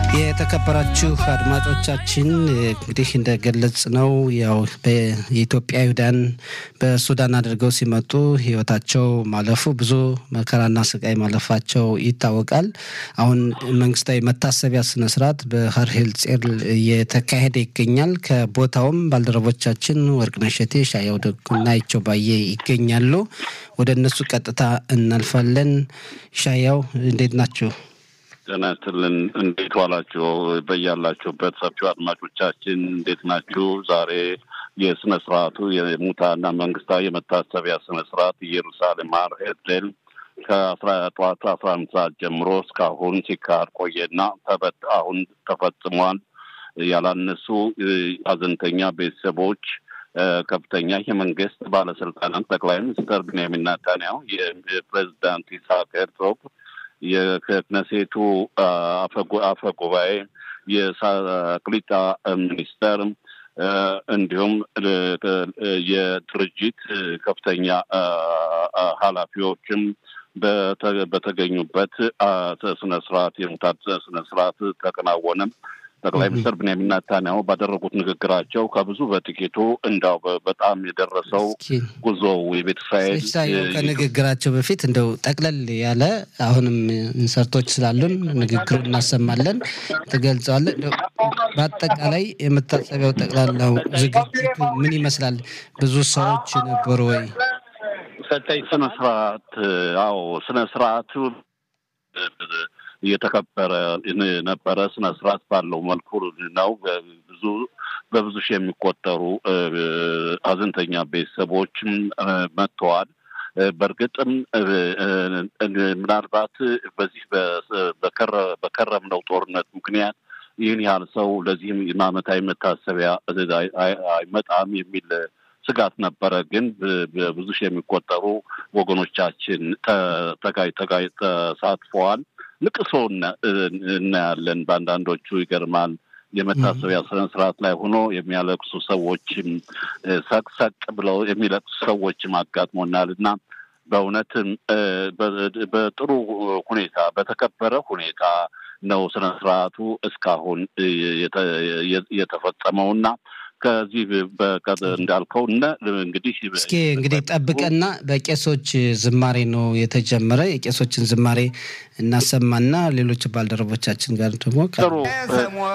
የተከበራችሁ አድማጮቻችን እንግዲህ እንደገለጽ ነው ያው የኢትዮጵያውያን በሱዳን አድርገው ሲመጡ ሕይወታቸው ማለፉ ብዙ መከራና ስቃይ ማለፋቸው ይታወቃል። አሁን መንግስታዊ መታሰቢያ ስነስርዓት በሀርሄል ጼር እየተካሄደ ይገኛል። ከቦታውም ባልደረቦቻችን ወርቅነሽ እሸቴ፣ ሻየው ደጉና ይቸው ባየ ይገኛሉ። ወደ እነሱ ቀጥታ እናልፋለን። ሻያው እንዴት ናቸው? ጤና ይስጥልን። እንዴት ዋላችሁ? በያላችሁበት ሰፊው አድማጮቻችን እንዴት ናችሁ? ዛሬ የስነ ስርዓቱ የሙታና መንግስታዊ የመታሰቢያ ስነ ስርዓት ኢየሩሳሌም ሃር ሄርዜል ከአስራ ጠዋቱ አስራ አንድ ሰዓት ጀምሮ እስካሁን ሲካሄድ ቆየና ተበት አሁን ተፈጽሟል። ያላነሱ ሀዘንተኛ ቤተሰቦች ከፍተኛ የመንግስት ባለስልጣናት ጠቅላይ ሚኒስትር ብንያሚን ኔታንያሁ፣ የፕሬዚዳንት ይስሐቅ ሄርዞግ የክነሴቱ አፈ ጉባኤ፣ የቅሊጣ ሚኒስተር እንዲሁም የድርጅት ከፍተኛ ኃላፊዎችም በተገኙበት ስነ ስርዓት የሙታት ስነ ስርዓት ተከናወነም። ጠቅላይ ሚኒስትር ብንያሚን ኔታንያሁ ባደረጉት ንግግራቸው ከብዙ በጥቂቱ እንዳው በጣም የደረሰው ጉዞ የቤተ እስራኤል ከንግግራቸው በፊት እንደው ጠቅለል ያለ አሁንም ኢንሰርቶች ስላሉን ንግግሩ እናሰማለን፣ ትገልጸዋለን። በአጠቃላይ የመታሰቢያው ጠቅላላው ዝግጅቱ ምን ይመስላል? ብዙ ሰዎች ነበሩ ወይ? ሰጠኝ ስነ ስርዓት አዎ፣ ስነ ስርዓቱ እየተከበረ ነበረ። ስነ ስርዓት ባለው መልኩ ነው። ብዙ በብዙ ሺህ የሚቆጠሩ ሀዘንተኛ ቤተሰቦችም መጥተዋል። በእርግጥም ምናልባት በዚህ በከረምነው ጦርነት ምክንያት ይህን ያህል ሰው ለዚህም ዓመታዊ መታሰቢያ አይመጣም የሚል ስጋት ነበረ። ግን በብዙ ሺህ የሚቆጠሩ ወገኖቻችን ተጋይ ተጋይ ተሳትፈዋል። ልቅሶ እናያለን። በአንዳንዶቹ ይገርማል። የመታሰቢያ ስነ ስርዓት ላይ ሆኖ የሚያለቅሱ ሰዎችም ሰቅሰቅ ብለው የሚለቅሱ ሰዎችም አጋጥሞናል እና በእውነትም በጥሩ ሁኔታ በተከበረ ሁኔታ ነው ስነ ስርዓቱ እስካሁን የተፈጸመውና ከዚህ እንዳልከው እነ እንግዲህ እስኪ እንግዲህ ጠብቀና በቄሶች ዝማሬ ነው የተጀመረ። የቄሶችን ዝማሬ እናሰማና ሌሎች ባልደረቦቻችን ጋር ደግሞ ጥሩ